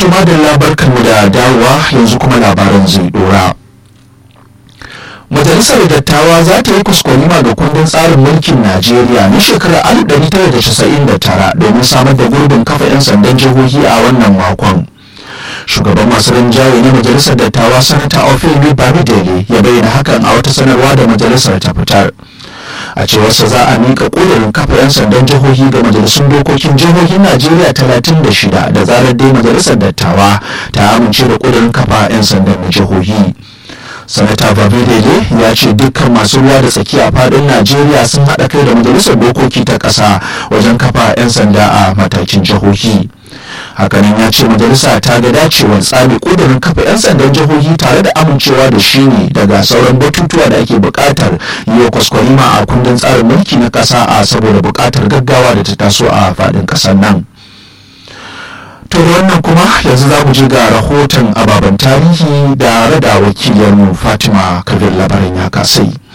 tuma da labarkanmu da dawowa yanzu kuma labaran zai dora majalisar dattawa za ta yi kuskurima ga kundin tsarin mulkin najeriya na shekarar 1999 domin samar da gurbin kafa 'yan sandan jihohi a wannan makon shugaban masu rinjaye na majalisar dattawa sanata ofemi bamidele ya bayyana hakan a wata sanarwa da majalisar ta fitar a cewarsa za a miƙa ƙudurin kafa 'yan sandan jihohi ga majalisun dokokin jihohin najeriya 36 da zarar dai majalisar dattawa ta amince da ƙudurin kafa 'yan sandan na jihohi sanata babidele ya ce dukkan masu ruwa da tsaki a fadin najeriya sun haɗa kai da majalisar dokoki ta ƙasa wajen kafa 'yan sanda a matakin jihohi hakanan ya ce majalisa ta ga dacewar tsami ƙudurin kafa 'yan sandan jihohi tare da amincewa da shi ne daga sauran batutuwa da ake buƙatar yi wa kwaskwarima a kundin tsarin mulki na ƙasa a saboda buƙatar gaggawa da ta taso a faɗin ƙasar nan to da wannan kuma yanzu za mu je ga rahoton ababen tarihi da rada wakiliyarmu fatima kabir labarin ya kasai